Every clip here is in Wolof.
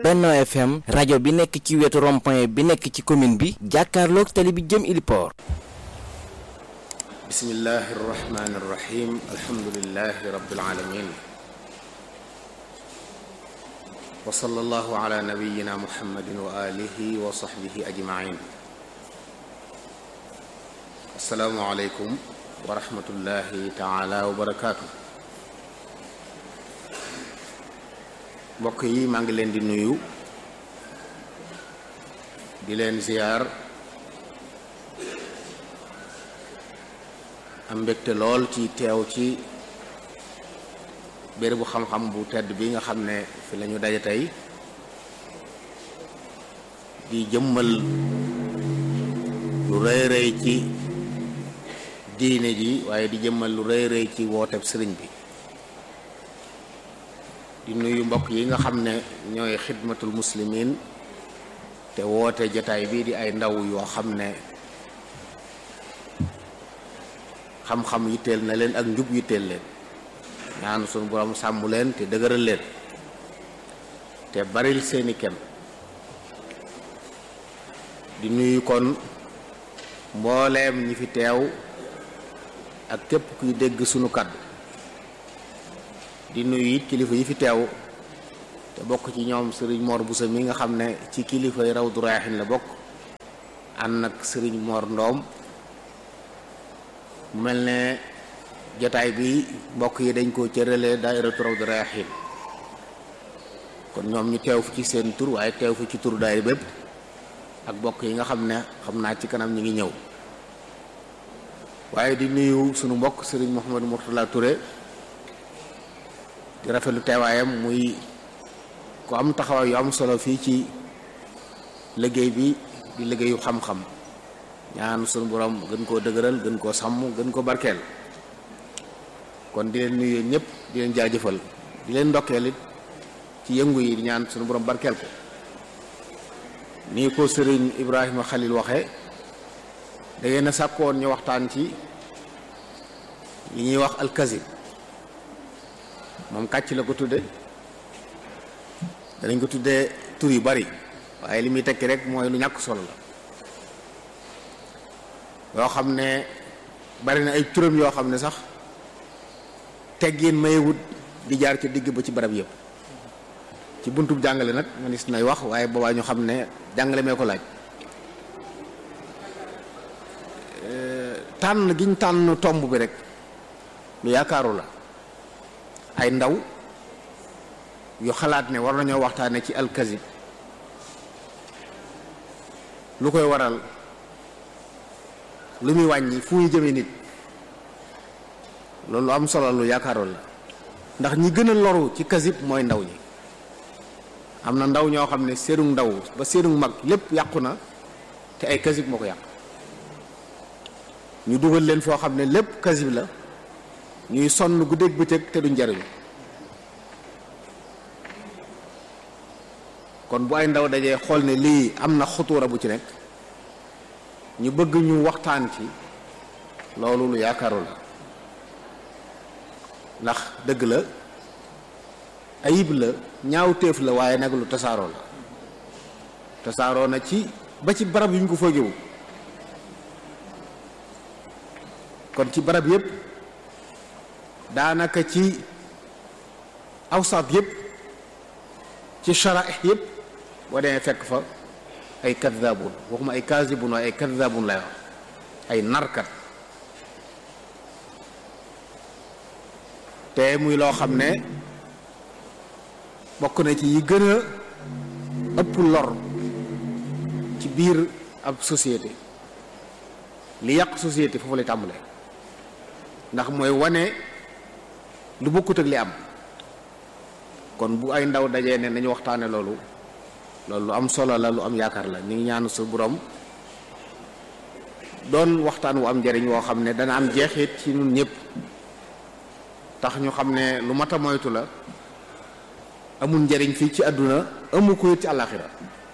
Benno FM rajo bi nekk ci wetu rond-point bi nekk ci commune bi jàkkaarloog tali bi jëm Iliport bismillahi irrahmani irrahim alhamdulilahi rabbil alamin wa sallallahu ala nabiyina muhammadin wa alihi wa sahbihi ajmain assalaamu aleykum wa rahmatullahi taala wa barakaatu mbokk yi maa ngi leen di nuyu di leen ziyaar am mbégte lool ci teew ci bérébu xam-xam bu tedd bi nga xam ne fi lañu daje tey di jëmmal lu rëy rëy ci diine ji waaye di jëmmal lu rëy rëy ci wooteb sëriñ bi di nuyu mbokk yi nga xam ne ñooy xidmatul muslimin te woote jataay bii di ay ndaw yoo xam ne xam-xam yitteel na leen ak njub yitteel leen ñaan sunu borom sàmm leen te dëgëral leen te baril seeni kem di nuyu kon mbooleem ñi fi teew ak képp kuy dégg sunu kàddu di nuyu it kilifa yi fi teew te bokk ci ñoom sëriñ Mor Bousso mi nga xam ne ci kilifa yi Rawdu Rayaahiin la bokk ànd ak sëriñ Mor Ndoom mu mel ne jotaay bi mbokk yi dañ koo cëralee daayiratu Rawdu Rayaahiin kon ñoom ñu teew fu ci seen tur waaye teew fu ci tur daayira bépp ak mbokk yi nga xam ne xam naa ci kanam ñu ngi ñëw waaye di nuyu sunu mbokk sëriñ Mouhamadou Mourtala Touré di rafetlu teewaayam muy ku am taxawaay yu am solo fii ci liggéey bi di liggéeyu xam-xam ñaan sunu borom gën koo dëgëral gën koo sàmm gën ko barkeel kon di leen nuyu ñëpp di leen jaajëfal di leen ndokkeel it ci yëngu yi di ñaan sunu borom barkeel ko nii ko sëriñ Ibrahima Khalil waxe da ngeen a sàkkoon ñu waxtaan ci li ñuy wax alkazib moom kàcc la ko tudde danañ ko tuddee tur yu bari waaye li muy tekki rek mooy lu ñàkk solo la yoo xam ne bari na ay turam yoo xam ne sax teggin mayewut di jaar ci digg ba ci barab yëpp ci buntub jàngale nag manis nay wax waaye boobaa ñu xam ne jàngale mee ko laaj tànn giñ tànn tomb bi rek lu yaakaaru la ay ndaw yu xalaat ne war nañoo waxtaane ci alkazib lu koy waral lu muy wàññi fu muy jëme nit loolu am solo lu yaakaaroon la ndax ñi gën a loru ci kazib mooy ndaw ñi am na ndaw ñoo xam ne seenu ndaw ba seenu mag lépp yàqu na te ay kazib moo ko yàq ñu dugal leen foo xam ne lépp kazib la ñuy sonn guddeeg bëccëg te duñ jariñu kon bu ay ndaw dajee xool ne lii am na xutuura bu ci nekk ñu bëgg ñu waxtaan ci loolu lu yaakaaru la ndax dëgg la ayib la ñaaw téef la waaye nag lu tasaaroo la tasaaroo na ci ba ci barab yu ñu ko foogewu kon ci barab yépp daanaka ci awsaat yépp ci sharaih yépp boo demee fekk fa ay kaddaabun waxuma ay kaasibun waaye ay kaddaabun lay wax ay narkat te muy loo xam ne bokk na ci yi gën a ëpp lor ci biir ab société li yàq société foofu lay tàmbalee ndax mooy wane lu bokkut ak li am kon bu ay ndaw dajee ne nañu waxtaane loolu loolu lu am solo la lu am yaakaar la ñu ngi ñaan su borom doon waxtaan wu am njariñ woo xam ne dana am jeexit ci ñun ñëpp tax ñu xam ne lu mat a moytu la amul njariñ fii ci àdduna amu ko ci àllaaxira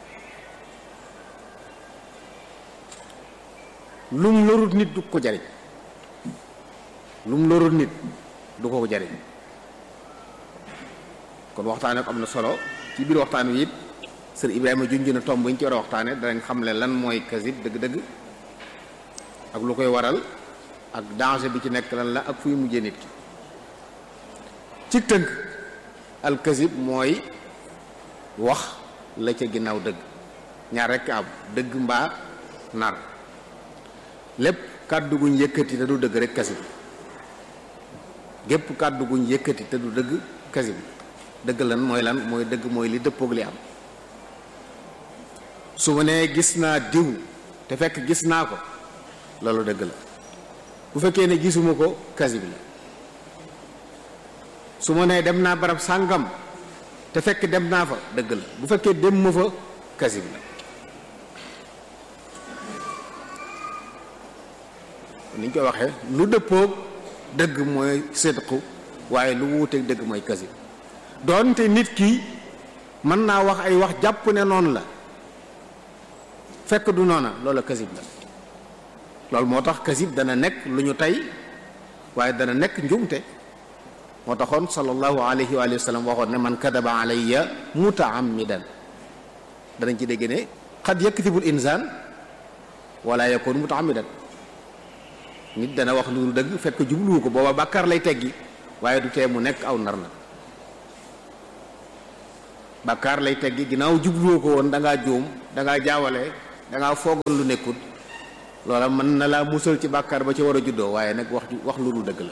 lum lorut nit du ko jariñ lum lorut nit du ko jariñ kon waxtaan ak am na solo ci biir waxtaan wi it sër Ibrahima junj na tomb bu ñu ci war a waxtaane danañ xam le lan mooy kasib dëgg-dëgg ak lu koy waral ak danger bi ci nekk lan la ak fuy mujjee nit ki ci tënk al kasib mooy wax la ca ginnaaw dëgg ñaar rekk am dëgg mbaa nar lépp kàddu guñ yëkkati te du dëgg rek kasib gépp kàddu guñ yëkkati te du dëgg kasib dëgg lan mooy lan mooy dëgg mooy li dëppoog li am su ma nee gis naa diw te fekk gis naa ko loolu dëgg la bu fekkee ne gisuma ko kasib la su ma nee dem naa barab sàngam te fekk dem naa fa dëgg la bu fekkee dem ma fa kasib la ni ñu koy waxee lu dëppoog dëgg mooy sidqu waaye lu wuuteeg dëgg mooy kasib doonte nit ki mën naa wax ay wax jàpp ne noonu la fekk du noona loola kasib la loolu moo tax kasib dana nekk lu ñu tey waaye dana nekk njuumte moo taxoon sallallahu alayhi wa sallam waxoon ne man kadaba alayya mutaammidan danañ ci dégg ne xad yakdibul insaan wala yakun mutaammidan nit dana wax lu dëgg fekk jubluwu ko booba bàkkaar lay teggi waaye du tee mu nekk aw nar na bàkkaar lay teggi ginnaaw jubluwu ko woon da ngaa juum da ngaa jaawale da ngaa foogal lu nekkul loola mën na laa musal ci bàkkaar ba ci war a juddoo waaye nag wax wax lu dul dëgg la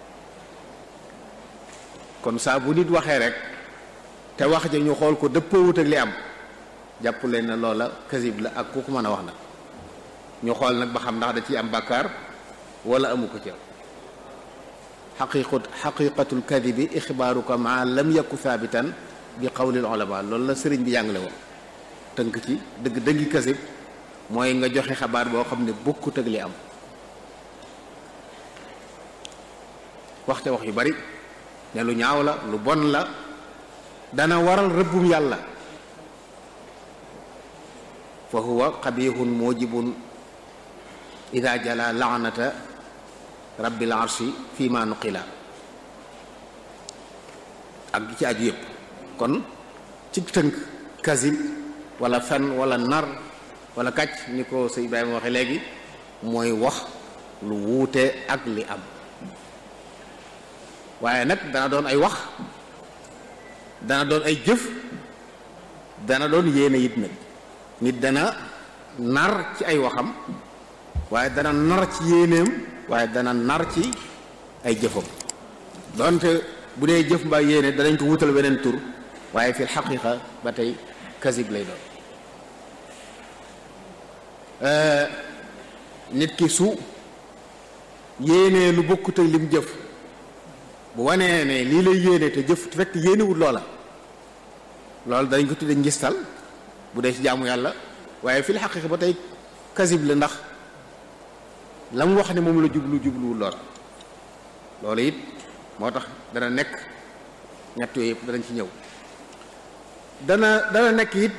kon saa bu nit waxee rek te wax ja ñu xool ko dëppoowut ak li am jàpp leen na loola kasib la ak ku ko mën a wax nag ñu xool nag ba xam ndax da ciy am bàkkaar wala amu ko ci xaqiqat xaqiqatul kadibi ixbaaruka ma lam yakku thaabitan bi qawlil ulama loolu la sëriñ bi jàngale woon tënk ci dëgg dëggi kasib mooy nga joxe xabaar boo xam ne bokkut ak li am waxte wax yu bari ne lu ñaaw la lu bon la dana waral rëbbum yàlla fa huwa xabihun mujibun ida jala laanata rabbil arshi fi ma nuqila ak gi ci aju yëpp kon ci tënk kasib wala fen wala nar wala kàcc ni ko sëñ Ibrahima waxe léegi mooy wax lu wuute ak li am waaye nag dana doon ay wax dana doon ay jëf dana doon yéene it nag nit dana nar ci ay waxam waaye dana nar ci yéeneem waaye dana nar ci ay jëfam donte bu dee jëf mbaa yéene danañ ko wutal weneen tur waaye fi xaqiqa ba tey kasib lay doon nit ki su yéenee lu bokkut ak lim jëf bu wanee ne lii lay yéene te jëf te fekk yéenewul loola loolu dañ ko tudde ngistal bu dee ci jaamu yàlla waaye fil xaqiqa ba tey kasib la ndax la mu wax ne moom la jublu jubluwul loola loolu it moo tax dana nekk ñett yooyu yëpp danañ ci ñëw dana dana nekk it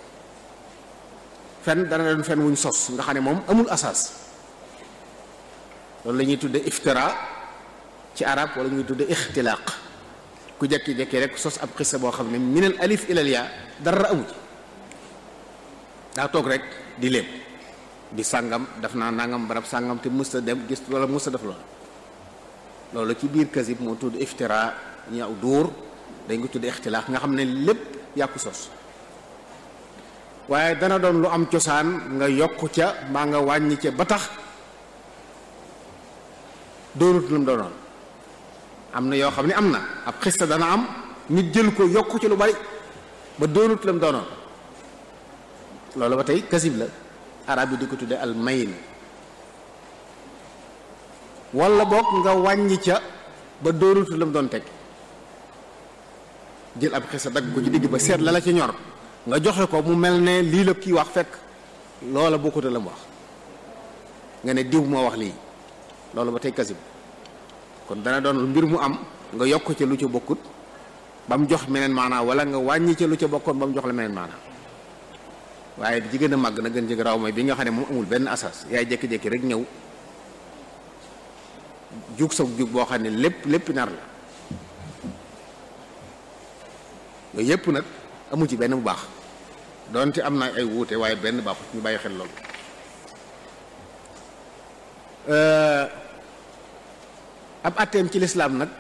fen dana doon fen wuñ sos nga xam ne moom amul asaas loolu la ñuy tudde iftira ci arab wala ñuy tudde ixtilaaq ku jekki-jekki rek sos ab xissa boo xam ne minal alif ilal yaa dara amu ci daa toog rek di léeb di sàngam daf naa nangam barab sàngam te mësta dem gis wala mësta def loolu loolu ci biir kasib moo tudd iftira ñu aw dóor dañ ko tudd ixtilaaq nga xam ne lépp yàqu sos waaye dana doon lu am cosaan nga yokk ca mbaa nga wàññi ca ba tax doonut lu mu doonoon am na yoo xam ne am na ab xista dana am nit jël ko yokk ci lu bari ba doonut la mu doonoon loolu ba tey kasib la arab yi di ko tudde al mayin wala boog nga wàññi ca ba doonut la mu doon teg jël ab xista dagg ko ci digg ba seet la la ca ñor nga joxe ko mu mel ne lii la kii wax fekk loola bokkut la mu wax nga ne diw moo wax lii loolu ba tey kasib kon dana doon mbir mu am nga yokk ca lu ca bokkut ba mu jox meneen maanaa wala nga wàññi ca lu ca bokkoon ba mu jox la meneen maanaa waaye di ci gën a màgg na gën ci raw mooy bi nga xam ne moom amul benn asas yaay jékki-jékki rek ñëw jug sa jug boo xam ne lépp lépp nar la yooyu yépp nag amu ci benn bu baax donte am na ay wuute waaye benn baaxut ñu bàyyi xel loolu ab atteem ci lislaam nag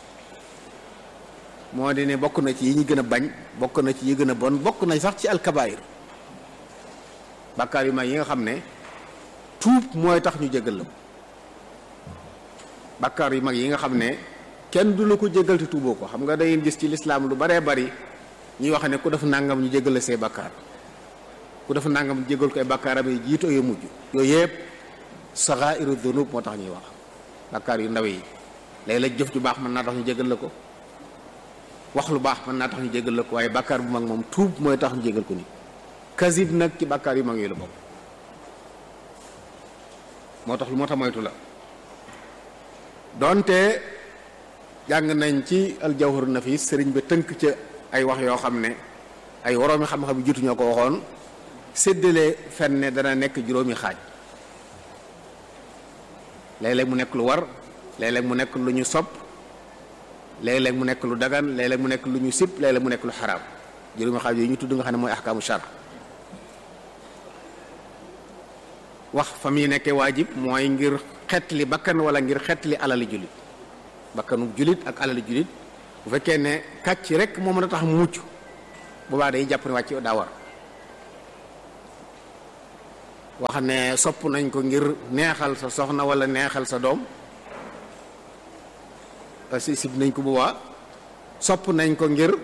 moo di ne bokk na ci yi ñu gën a bañ bokk na ci yi gën a bon bokk na sax ci alkabaayir bàkkaar yu mag yi nga xam ne tuub mooy tax ñu jégal la bàkkaar yu mag yi nga xam ne kenn du la ko jégal te tuuboo ko xam nga day gis ci lislaam lu baree bari ñuy wax ne ku def nangam ñu jégal la say bàkkaar ku def nangam ñu jégal ko ay bàkkaaram yi jiitu yu mujj yooyu yëpp saxaa'iru dunub moo tax ñuy wax bàkkaar yu ndaw yi léeg-léeg jëf ju baax mën naa tax ñu jégal la ko wax lu baax mën naa tax ñu jégal la ko waaye bàkkaar bu mag moom tuub mooy tax ñu jégal ko ni kasib nag ci bàkkaar yu mag yi la bokk moo tax lu moo tax moytu la donte jàng nañ ci aljawharu nafis sëriñ bi tënk ca ay wax yoo xam ne ay woroomi xam-xam yu jiitu ñoo ko waxoon séddale fen ne dana nekk juróomi xaaj léeg-léeg mu nekk lu war léeg-léeg mu nekk lu ñu sopp léeg-léeg mu nekk lu dagan léeg-léeg mu nekk lu ñu sib léeg-léeg mu nekk lu xaraam juróomi xaaj yooyu ñu tudd nga xam ne mooy ahkaamu shar wax fa muy nekkee waajib mooy ngir xetli bakkan wala ngir xetli alali julit bakkanu julit ak alali julit bu fekkee ne kàcc rek moo mën a tax mu mucc boobaa day jàpp ne wàcc daa war wax ne sopp nañ ko ngir neexal sa soxna wala neexal sa doom si sib nañ ko boobaa sopp nañ ko ngir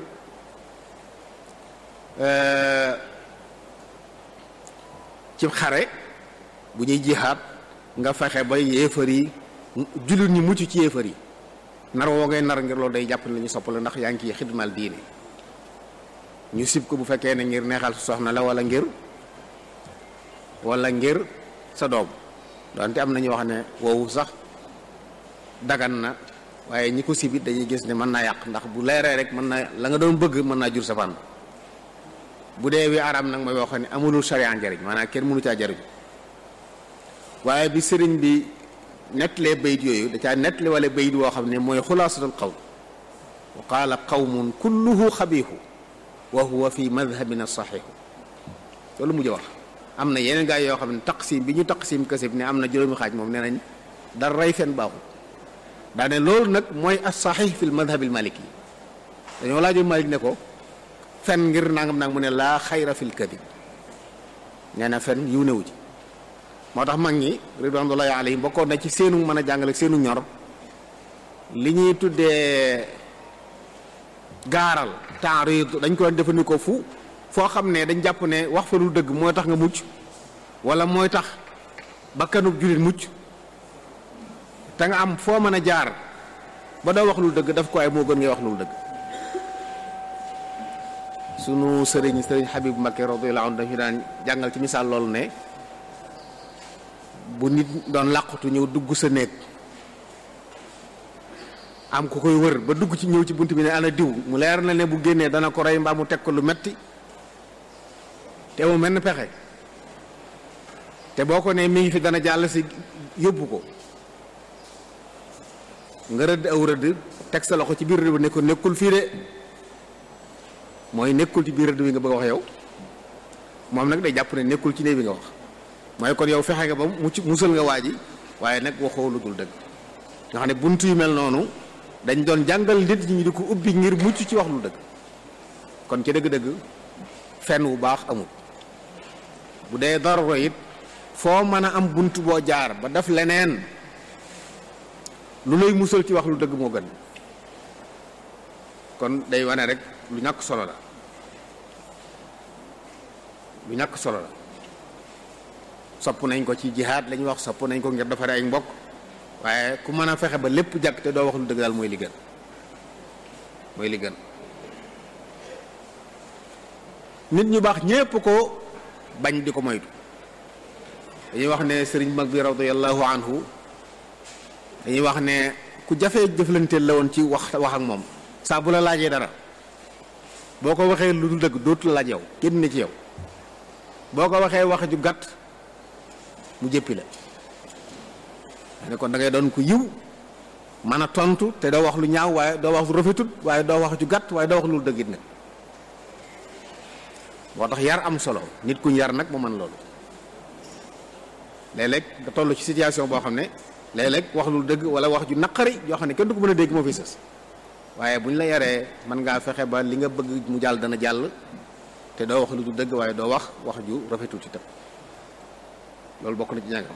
ci xare bu ñuy jihaat nga fexe ba yéefar yi jullit ñi mucc ci yéefar yi nar woo ngay nar ngir loolu day jàpp ne la ñu sopp la ndax yaa ngi ciy xidmal diine ñu sib ko bu fekkee ne ngir neexal sa soxna la wala ngir wala ngir sa doom donte am na ñu wax ne woowu sax dagan na waaye ñi ko sibit dañuy gis ne mën naa yàq ndax bu leeree rek mën naa la nga doon bëgg mën naa jur sa fan bu dee wi araam nag mooy wax ne amulul sharia njariñ maanaam kenn mënu caa jariñ waaye bi sëriñ bi nettalee bayit yooyu da caa nettali wala bayit woo xam ne mooy xulaasatul qawl wa qaala qawmun kulluhu xabiihu wa huwa fi madhabina saxiixu loolu mujj wax am na yeneen gaay yoo xam ne taqsim bi ñu taqsim kasib ne am na juróomi xaaj moom nee nañ dara rey fen baaxul daane loolu nag mooy as saxiix fil madhabil maliki dañoo laajoon malik ne ko fen ngir nangam nag mu ne laa xayra fil kadib nee na fen yiw newu ci moo tax mag ñi ridwanullahi alayhim bokkoon na ci seenu mën a jàngale seenu ñor li ñuy tuddee gaaral taarid dañ ko doon jëfandikoo fu foo xam ne dañ jàpp ne wax fa lu dëgg mooy tax nga mucc wala mooy tax bakkanub jullit mucc te nga am foo mën a jaar ba doo wax lu dëgg daf ko ay moo gën ngay wax lu dëgg sunu sëriñ sëriñ Habib Mbakke radiyallahu anhu dañu daan jàngal ci misaal loolu ne bu nit doon làqutu ñëw dugg sa néeg am ku koy wër ba dugg ci ñëw ci bunt bi ne ana diw mu leer na ne bu génnee dana ko rey mbaa mu teg ko lu metti te mu mel ni pexe te boo ko ne mi ngi fi dana jàll si yóbbu ko nga rëdd aw rëdd teg sa loxo ci biir rëdd bi ne ko nekkul fii de mooy nekkul ci biir rëdd bi nga bëgg a wax yow moom nag day jàpp ne nekkul ci néeg bi nga wax mooy kon yow fexe nga ba mucc musal nga waa ji waaye nag waxoo lu dul dëgg nga xam ne bunt yu mel noonu dañ doon jàngal nit ñi di ko ubbi ngir mucc ci wax lu dëgg kon ci dëgg-dëgg fenn wu baax amul bu dee daruro it foo mën a am bunt boo jaar ba def leneen lu lay musal ci wax lu dëgg moo gën kon day wane rek lu ñàkk solo la lu ñàkk solo la sopp nañ ko ci jihaad lañuy wax sopp nañ ko ngir defare ay mbokk waaye ku mën a fexe ba lépp jàkk te doo wax lu dëgg daal mooy li gën mooy li gën nit ñu baax ñépp ko bañ di ko moytu dañuy wax ne sëriñ mag bi radiyallahu anhu dañuy wax ne ku jafee jëflanteel la woon ci wax wax ak moom saa bu la laajee dara boo ko waxee lu dul dëgg dootu la laaj yow génn na ci yow boo ko waxee wax ju gàtt mu jëppi la ne kon da ngay doon ku yiw mën a tontu te doo wax lu ñaaw waaye doo wax lu rafetut waaye doo wax ju gàtt waaye doo wax lu dëggit nag moo tax yar am solo nit kuñ yar nag mu mën loolu léeg-léeg nga toll ci situation boo xam ne léeg-léeg wax lu dëgg wala wax ju naqari yoo xam ne kenn du ko mën a dégg moo fi sës waaye bu ñu la yaree mën ngaa fexe ba li nga bëgg mu jàll dana jàll te doo wax lu du dëgg waaye doo wax wax ju rafetul ci tam loolu bokk na ci ñàngam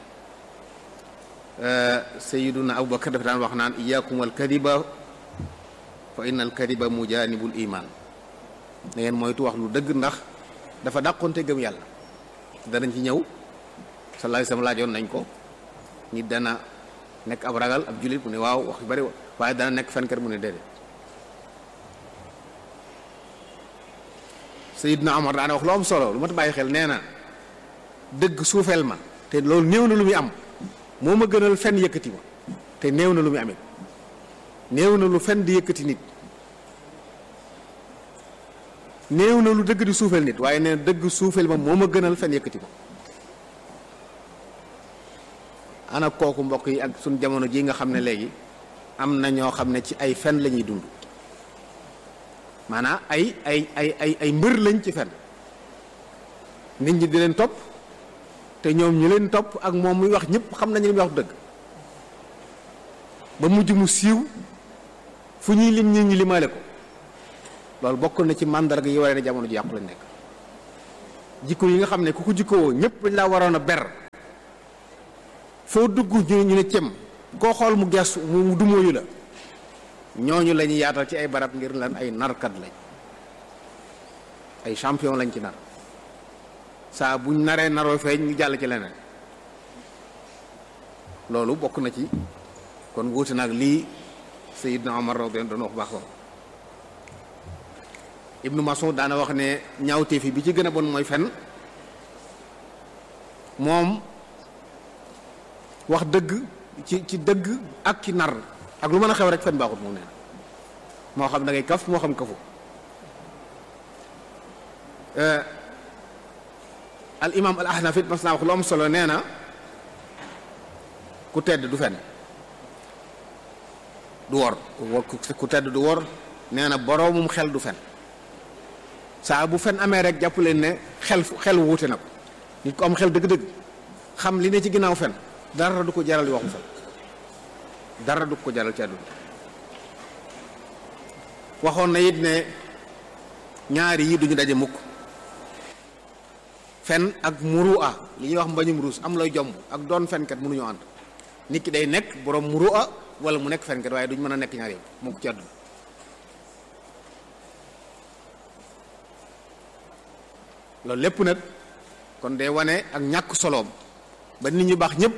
sayiduna abubakar dafa daan wax naan iyakum al kadiba fa inna al kadiba mujanibul iman na ngeen moytu wax lu dëgg ndax dafa dàqonte gëm yàlla danañ ci ñëw sallallahu alayhi wasallam laajoon nañ ko nit dana nekk ab ragal ab jullit mu ne waaw wax yu bari waaye dana nekk fenkat mu ne déedéet Seydina Omar daana wax lu am solo lu ma ta bàyyi xel nee na dëgg suufeel ma te loolu néew na lu muy am moo ma gënal fen yëkkati ma te néew na lu muy amit néew na lu fen di yëkkati nit néew na lu dëgg di suufeel nit waaye nee na dëgg suufeel ma moo ma gënal fen yëkkati ma ana kooku mbokk yi ak suñ jamono ji nga xam ne léegi am na ñoo xam ne ci ay fen la ñuy dund maanaam ay ay ay ay ay mbër lañ ci fen nit ñi di leen topp te ñoom ñu leen topp ak moom muy wax ñëpp xam nañu li muy wax dëgg ba mujj mu siiw fu ñuy lim nit ñi limaale ko loolu bokk na ci màndarga yi waree ne jamono ji yàqu lañ nekk jikko yi nga xam ne ku ko jikkowoo ñëpp dañ laa waroon a ber foo dugg ñu ñu ne cem koo xool mu gestu mu dumóoyu la ñooñu la ñuy yaatal ci ay barab ngir lan ay narkat lañ ay champion lañ ci nar saa buñ naree naroo feeñ ñu jàll ci leneen loolu bokk na ci kon wuute nag lii Seydina Omar radiyallahu doon wax baax ko Ibnu Mas'ud daana wax ne ñaawteef yi bi ci gën a bon mooy fen moom wax dëgg ci ci dëgg ak ci nar ak lu mën a xew rek fen baaxut moom nee na moo xam da ngay kaf moo xam kafu al imam al ahnaf it mas naa wax lu am solo nee na ku tedd du fen du wor ku tedd du wor nee na boroomum xel du fen saa bu fen amee rek jàpp leen ne xel xel wuute na ko nit ko am xel dëgg-dëgg xam li ne ci ginnaaw fen dara du ko jaral waxu fen dara du ko jaral ci àdduna waxoon na it ne ñaari yi duñu daje mukk fen ak murua li ñuy wax mbañum ruus am lay jomb ak doon fenkat mënuñoo ànd nit ki day nekk borom murua wala mu nekk fenkat waaye duñ mën a nekk ñaar yow mukk ci àdduna loolu lépp nag kon day wane ak ñàkk soloom ba nit ñu baax ñëpp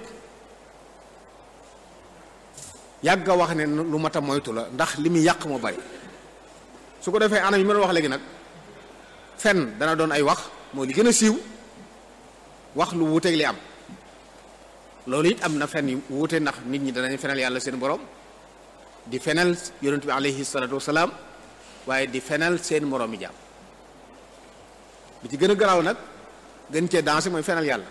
yàgg a wax ne lu mat a moytu la ndax li muy yàq moo bari su ko defee anam yi mën a wax léegi nag fen dana doon ay wax mooy li gën a siiw wax lu wuuteeg li am loolu it am na fen yu wuute ndax nit ñi danañ fenal yàlla seen borom di fenal yonent bi alayhi salaatu wasalaam waaye di fenal seen moroom yi jaam bi ci gën a garaaw nag gën cee dansé mooy fenal yàlla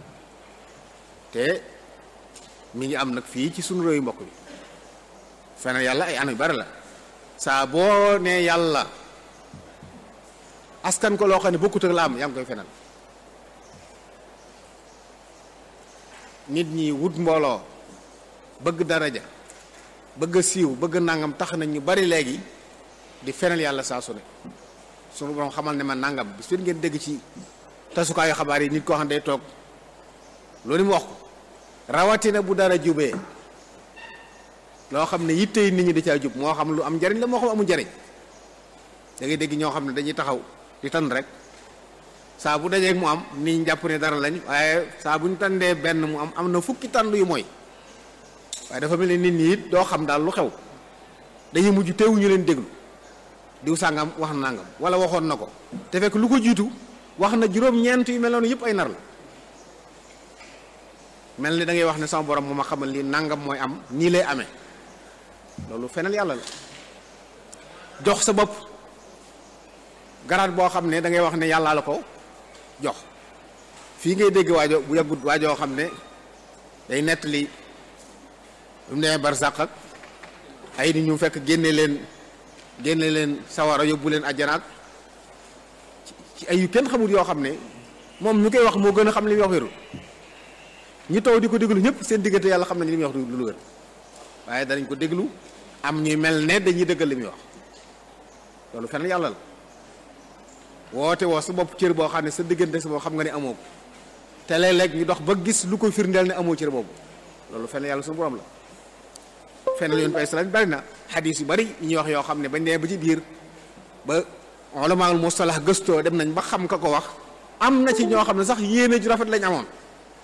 te mi ngi am nag fii ci sunu réew mbokk bi fenal yàlla ay anam yu bari la saa boo nee yàlla askan ko loo xam ne bokkut ak la am yaa ngi koy fenal nit ñi wut mbooloo bëgg daraja bëgg a siiw bëgg nangam tax nañ ñu bari léegi di fenal yàlla saa su ne sunu borom xamal ne ma nangam bis fi ngeen dégg ci tasukaayu xabaar yi nit koo xam ne day toog loolu mu wax ko rawatina bu dara jubee loo xam ne yitte yi nit ñi da caa jub moo xam lu am njariñ la moo xam amul njariñ da ngay dégg ñoo xam ne dañuy taxaw di tan rek saa bu dajeeg mu am nit ñi jàpp ne dara lañ waaye saa bu ñu tàndee benn mu am am na fukki tànd yu mooy waaye dafa mel ne nit ñi it doo xam daal lu xew dañuy mujj teewu ñu leen déglu diw sàngam wax na nangam wala waxoon na ko te fekk lu ko jiitu wax na juróom-ñeent yu mel noonu yëpp ay nar la mel ni da ngay wax ne sama borom moo ma xamal lii nangam mooy am nii lay amee loolu fenal yàlla la jox sa bopp garaat boo xam ne da ngay wax ne yàllaa la ko jox fii ngay dégg waajo bu yàggut waajoo xam ne day nettali bu mu demee barsàq ak ay nit ñu fekk génne leen génne leen sawara yóbbu leen ajjanaak ci ci ay yu kenn xamul yoo xam ne moom ñu koy wax moo gën a xam li muy wax wérul ñi taw di ko déglu ñëpp seen diggante yàlla xam nañ li muy wax du lu wér waaye danañ ko déglu am ñuy mel ne dañuy dëggal li muy wax loolu fenn yàlla la woote woo sa bopp cër boo xam ne sa diggante sa bopp xam nga ne amoo ko te léeg-léeg ñu dox ba gis lu koy firndeel ne amoo cër boobu loolu fenn yàlla suñu borom la fenn yoon bay salaam bari na xadis yu bari yi ñuy wax yoo xam ne bañ nee ba ci biir ba ulamaul mustalah gëstoo dem nañ ba xam ka ko wax am na ci ñoo xam ne sax yéene ju rafet lañ amoon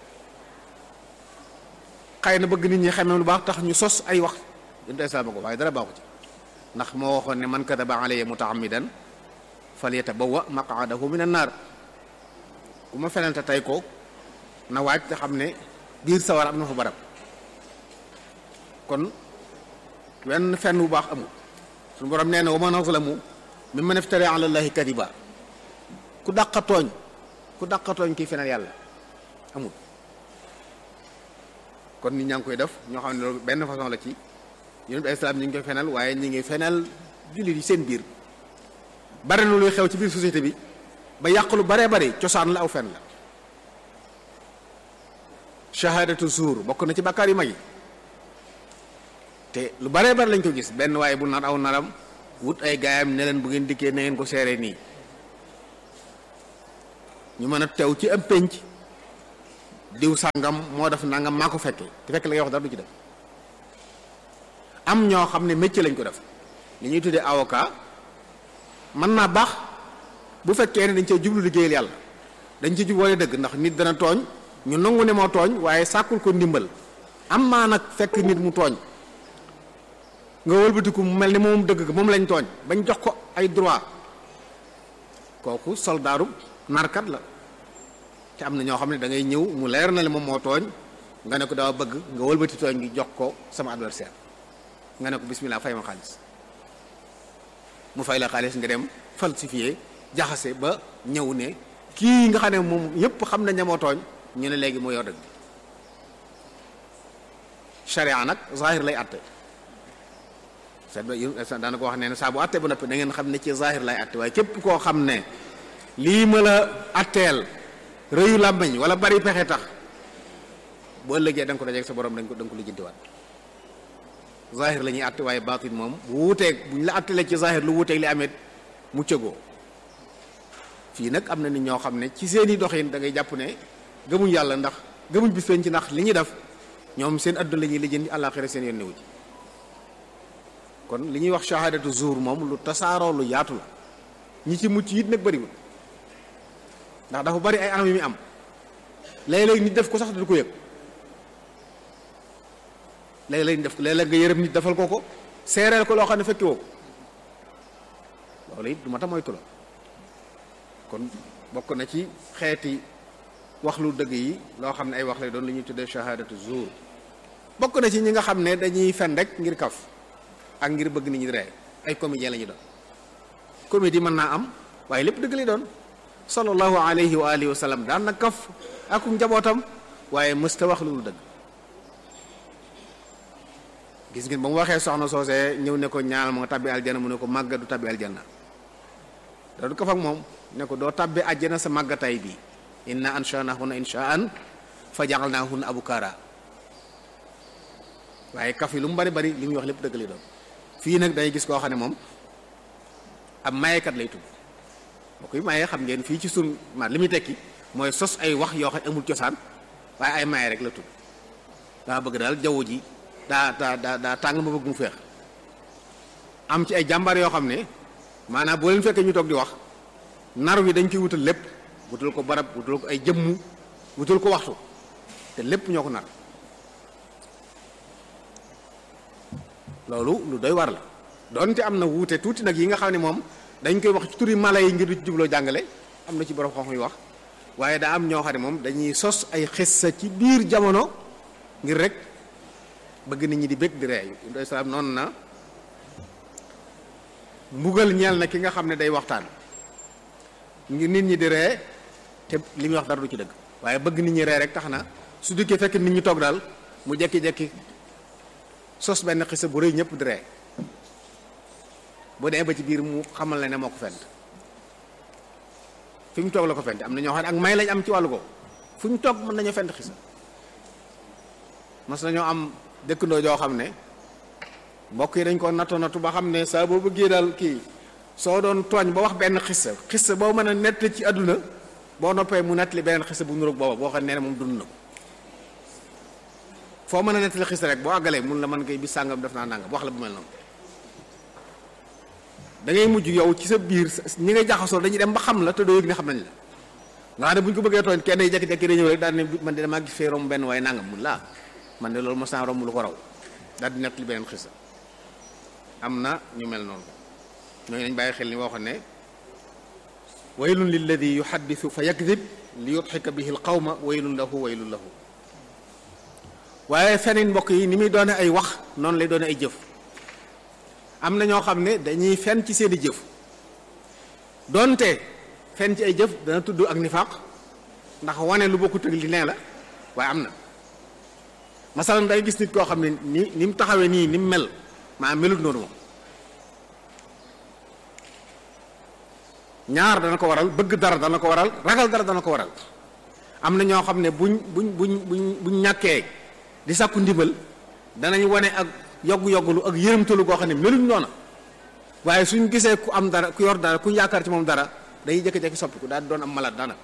xëy na bëgg nit ñi xamee lu baax tax ñu sos ay wax yonent bi salaam ko waaye dara baaxu ci ndax moo waxoon ne man kadaba alayya mutaamidan falyatabawwa maqaadahu min annaar ku ma fenante tey ko na waaj te xam ne biir sawar am na fa barab kon wenn fenn bu baax amul suñu borom nee na wa man azlamu mimman iftara ala llahi kadiba ku dàqa tooñ ku dàqa tooñ kii fenal yàlla amul kon nit ñaa ngi koy def ñoo xam ne loolu benn façon la ci yonent bi islam ñu ngi koy fenal waaye ñu ngi fenal jullit yi seen biir bare na luy xew ci biir société bi ba yàq lu baree bari cosaan la aw fen la shahadatu zuur bokk na ci bàkkaar yu mag yi te lu baree bari lañ ko gis benn waaye bu nar aw naram wut ay gaayam ne leen bu ngeen dikkee na ngeen ko seere nii ñu mën a teew ci am pénc diw sàngam moo def nangam maa ko fekkee te fekk la ngay wax dara du ci def am ñoo xam ne métier lañ ko def li ñuy tuddee avocat mën naa baax bu fekkee ne dañ cee jublu liggéeyal yàlla dañ ci jub wala dëgg ndax nit dana tooñ ñu nangu ne moo tooñ waaye sàkkul ko ndimbal am maa nag fekk nit mu tooñ nga wëlbatiku mu mel ni moom dëgg moom lañ tooñ bañ jox ko ay droit kooku soldaaru narkat la te am na ñoo xam ne da ngay ñëw mu leer na le moom moo tooñ nga ne ko daa bëgg nga wëlbati tooñ gi jox ko sama adversaire nga ne ko bismillah fay ma xaalis mu fay la xaalis nga dem falsifié jaxase ba ñëw ne kii nga xam ne moom yépp xam nañ ne moo tooñ ñu ne léegi moo yor dëgg sharia nag zahir lay atte seet ba daana ko wax ne ne saa bu atte ba noppi da ngeen xam ne ci zahir lay atte waaye képp koo xam ne lii ma la atteel rëyu làmbañ wala bari pexe tax bu ëllëgee da nga ko dajeeg sa borom dañ ko da nga ko lijjantiwaat zahir la ñuy atte waaye baatin moom bu wuuteeg bu ñu la attelee ci zahir lu wuuteeg li amee mu cëgoo fii nag am na nit ñoo xam ne ci seeni doxin da ngay jàpp ne gëmuñ yàlla ndax gëmuñ bis feeñ ci ndax li ñuy def ñoom seen adduna la ñuy lijjanti àllaaxira seen yoon newu ci kon li ñuy wax shahadatu zuur moom lu tasaaroo lu yaatu la ñi ci mucc it nag bëriwul ndax dafa bari ay anam yu muy am léeg-léeg nit def ko sax du ko yëg léeg-léeg def ko léeg-léeg nga yërëm nit defal ko ko seereel ko loo xam ne fekki woo ko loolu it du ma ta moytu la kon bokk na ci xeeti wax lu dëgg yi loo xam ne ay wax lay doon lu ñuy tuddee shahadatu zuur bokk na ci ñi nga xam ne dañuy fen rek ngir kaf ak ngir bëgg nit ñi ree ay comédien la ñu doon comédie mën naa am waaye lépp dëgg lay doon sallallahu alayhi wa alihi wa sallam daan na kaf ak njabootam waaye mësta wax lu dëgg gis ngeen ba mu waxee soxna soosee ñëw ne ko ñaanal ma nga tabbi aljanna mu ne ko màgga du tabbi aljanna da du kaf ak moom ne ko doo tabbi àjjana sa màggatay bi inna anshanahunna inshaan fa ja'alnahunna abukara waaye kaf yi lu mu bari bari li muy wax lépp dëgg lay doon fii nag day gis koo xam ne moom ab mayekat lay tudd boo koy mayee xam ngeen fii ci sun ma li muy tekki mooy sos ay wax yoo xam ne amul cosaan waaye ay maye rek la tudd daa bëgg daal jaww ji daa daa daa daa tàng ma bëgg mu feex am ci ay jàmbaar yoo xam ne maanaam boo leen fekkee ñu toog di wax nar wi dañ koy wutal lépp wutal ko barab wutal ko ay jëmmu wutal ko waxtu te lépp ñoo ko nar loolu lu doy war la donte am na wuute tuuti nag yi nga xam ne moom dañ koy wax ci turi mala yi ngir du jubloo jàngale am na ci borom xam yu wax waaye daa am ñoo xam ne moom dañuy sos ay xissa ci biir jamono ngir rek bëgg nit ñi di bëgg di ree yu salaam noonu na mbugal ñeel na ki nga xam ne day waxtaan ngir nit ñi di ree te li muy wax dara du ci dëgg waaye bëgg nit ñi ree rek tax na su dikkee fekk nit ñi toog daal mu jekki-jekki sos benn xisa bu rëy ñëpp di ree bu dee ba ci biir mu xamal la ne moo ko fent fi ñu toog la ko fent am na ñoo xam ne ak may lañ am ci wàllu ko fu ñu toog mën nañoo fent xisa mas nañoo am dëkkandoo joo xam ne mbokk yi dañ ko natto nattu ba xam ne saa boo bëggee daal kii soo doon tooñ ba wax benn xissa xissa boo mën a nett ci àdduna boo noppee mu nettali beneen xissa bu nuroog booba boo xam ne moom dund na ko foo mën a nettali xissa rek boo àggalee mun la mën koy bis sàngam def naa nangam wax la bu mel noonu da ngay mujj yow ci sa biir ñi ngay jaxasoo dañuy dem ba xam la te doo yëg ne xam nañ la nga xam ne bu ñu ko bëggee tooñ kenn day jékki-jékki day ñëw rek daal ne man de damaa gis fee romb benn waaye nangam mun laa man de loolu mos naa romb lu ko raw daal di nettali beneen xissa am na ñu mel noonu ñooñu nañ bàyyi xel ni waxoon ne waylun lilladi yuhaddisu fa yakdib li yudxika bihi l qawma waylun lahu waylun lahu waaye feneen mbokk yi ni muy doone ay wax noonu lay doone ay jëf am na ñoo xam ne dañuy fen ci seeni jëf doonte fen ci ay jëf dana tudd ak nifaaq ndax wane lu bokkut ak li nee la waaye am na masalan day gis nit koo xam ne ni ni mu taxawee nii ni mu mel maa melut noonu moom ñaar dana ko waral bëgg dara dana ko waral ragal dara dana ko waral am na ñoo xam ne buñ buñ buñ buñ buñ ñàkkee di sàkku ndimbal danañ wane ak yoggu-yoggulu ak yërëmtalu goo xam ne meluñ noona waaye suñ gisee ku am dara ku yor dara ku yaakaar ci moom dara day jékki-jékki soppiku daal di doon am malade daanaka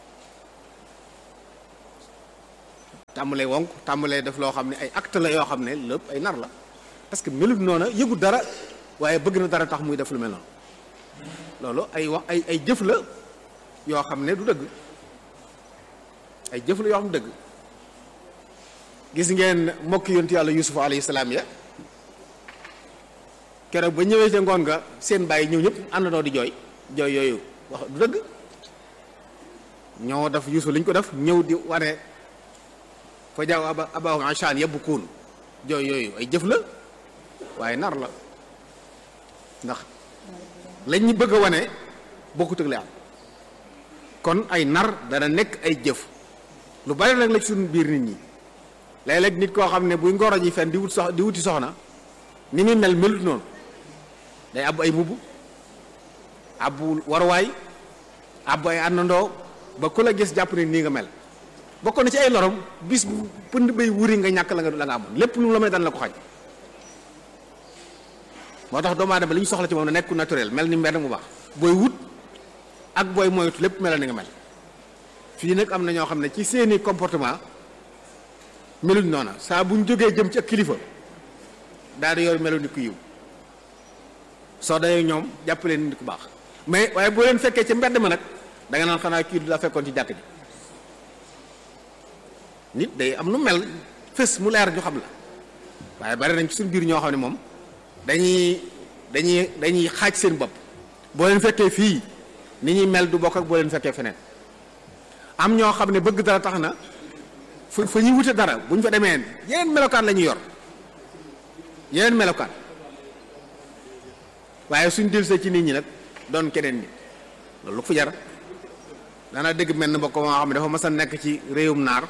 tàmbalee wonk tàmbalee def loo xam ne ay acte la yoo xam ne lépp ay nar la parce que melut noona yëgu dara waaye bëgg na dara tax muy def lu mel noonu loolu ay wax ay ay jëf la yoo xam ne du dëgg ay jëf la yoo xam ne dëgg gis ngeen mbokki yontu yàlla yusuf alayhi salaam ya keroog ba ñëwee ca ngoon nga seen bàyyi ñëw ñëpp àndandoo di jooy jooy yooyu wax du dëgg ñoo def yusuf li ñu ko def ñëw di wane fa jaaw aba abahu anshan yebbu kuun jooy yooyu ay jëf la waaye nar la ndax lañ ñu bëgg a wane bokkut ak li am kon ay nar dana nekk ay jëf lu bari nag la ci suñu biir nit ñi léeg-léeg nit koo xam ne buy ngoro ji fen di wut sox di wuti soxna ni muy mel melut noonu day ab ay mbubb abbu waruwaay abbu ay àndandoo ba ku la gis jàpp ne nii nga mel bokk na ci ay lorom bis bu pënd bay wuri nga ñàkk la nga la nga amoon lépp lu mu la may daan la ko xañ moo tax doomu aadama li ñu soxla ci moom na nekku naturel mel ni mbenn mu baax booy wut ak booy moytu lépp mel ni nga mel fii nag am na ñoo xam ne ci seeni comportement meluñ noona saa bu ñu jógee jëm ci ak kilifa daal di yor melu ni ku yiw soo dayee ñoom jàpp leen nit ku baax mais waaye boo leen fekkee ci mbedd ma nag da nga naan xanaa kii du la fekkoon ci jàkk ji nit day am nu mel fës mu leer ñu xam la waaye bari nañ ci suñu biir ñoo xam ne moom dañuy dañuy dañuy xaaj seen bopp boo leen fekkee fii ni ñuy mel du bokk ak boo leen fekkee feneen am ñoo xam ne bëgg dara tax na fu fa ñuy wute dara bu ñu fa demee yeneen melokaan la ñuy yor yeneen melokaan waaye suñ dilsee ci nit ñi nag doon keneen nit loolu lu ko fa jar dana dégg mel ni mbokk moo xam ne dafa mas a nekk ci réewum naar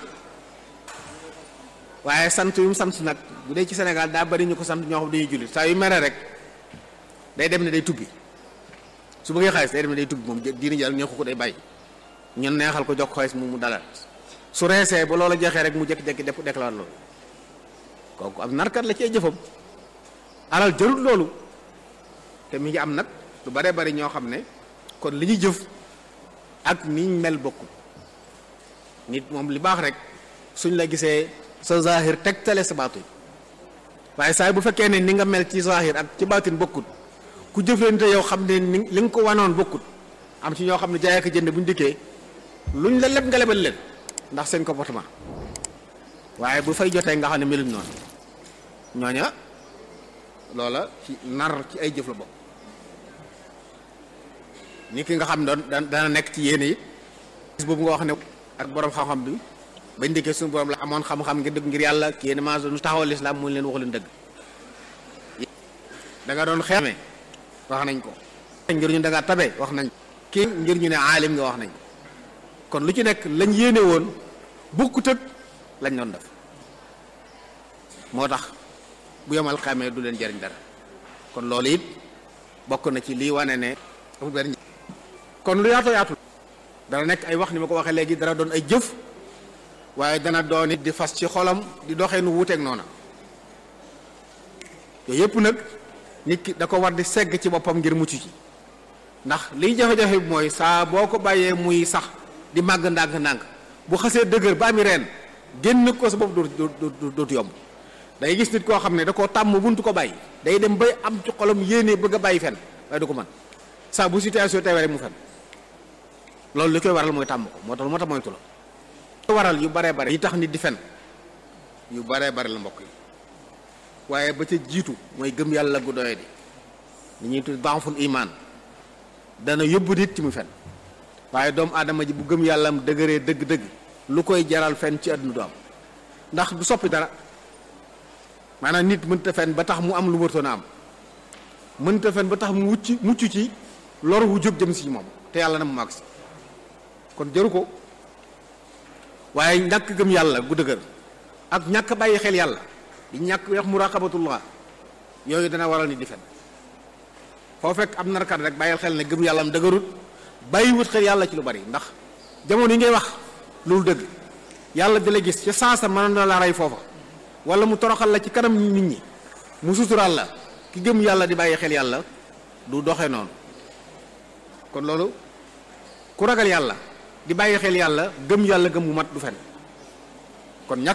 waaye sant yu mu sant nag bu dee ci Sénégal daa bari ñu ko sant ñoo xam dañuy jullit saa yu mere rek day dem ne day tubbi su bëggee xaalis day dem ne day tubbi moom diini jàll ñoo ko day bàyyi ñun neexal ko jox xaalis mu mu dalal su reesee ba loola jeexee rek mu jékki-jékki def déclaré loolu kooku am narkat la ci ay jëfam alal jarut loolu te mi ngi am nag lu baree bari ñoo xam ne kon li ñuy jëf ak niñ mel bokkul nit moom li baax rek suñ la gisee sa zahir tegtale sa baatin waaye saa bu fekkee ne ni nga mel ci zahir ak ci baatin bokkut ku jëflante yow xam ne ni li nga ko wanoon bokkut am ci ñoo xam ne jaay ak jënd bu ñu dikkee luñ la leb nga lebal leen ndax seen comportement waaye bu fay jotee nga xam ne meluñ noonu ñooña loola ci nar ci ay jëf la bokk ni ki nga xam doon dana nekk ci yéene yi gis boobu nga wax ne ak borom xam-xam bi bañ dikkee suñu borom la amoon xam-xam ngir dëgg ngir yàlla ki yéen maa doon taxawal lislaam mu leen wax leen dëgg da nga doon xeeme wax nañ ko ngir ñu da nga tabe wax nañ kii ngir ñu ne aalim nga wax nañ kon lu ci nekk lañ yéene woon bokkut ak lañ doon def moo tax bu yomal xamee du leen jariñ dara kon loolu it bokk na ci lii wane ne amul benn kon lu yaatoo yaatu dana nekk ay wax ni ma ko waxee léegi dana doon ay jëf waaye dana doon it di fas ci xolam di doxee nu wuuteeg noona yooyu yëpp nag nit ki da ko war di segg ci boppam ngir mucc ci ndax liy jafe-jafe bi mooy saa boo ko bàyyee muy sax di màgg ndànk-ndànk bu xasee dëgër ba ami reen génn ko sa bopp dootu dootu yomb day gis nit koo xam ne da koo tàmm buntu ko bàyyi day dem bay am ci xolam yéene bëgg a bàyyi fen waaye du ko mën saa bu situation teewee rek mu fen loolu li koy waral mooy tàmm ko moo tax moo tax moytu la waral yu baree bare yi tax nit di fen yu baree bare la mbokk yi waaye ba ca jiitu mooy gëm yàlla gu doye di ni ñuy tudd baaxul imaan dana yóbbu nit ci mu fen waaye doomu aadama ji bu gëm yàlla am dëgëree dëgg-dëgg lu koy jaral fen ci àdduna du am ndax du soppi dara maanaam nit mënta fen ba tax mu am lu wërtoon a am mënta fen ba tax mu wucc mucc ci lor wu jóg jëm si moom te yàlla na mu màgg si kon jëru ko waaye ñàkk gëm yàlla gu dëgër ak ñàkk bàyyi xel yàlla di ñàkk wax muraqabatullah yooyu dana waral nit di fen foo fekk am narkat rek bàyyil xel ne gëm yàlla am dëgërut bàyyi wut xel yàlla ci lu bari ndax jamono yi ngay wax loolu dëgg yàlla di la gis ca sansa mën na la rey foofa wala mu toroxal la ci kanam nit ñi mu suturaal la ki gëm yàlla di bàyyi xel yàlla du doxe noonu kon loolu ku ragal yàlla di bàyyi xel yàlla gëm yàlla gëm bu mat du fen kon ñàkk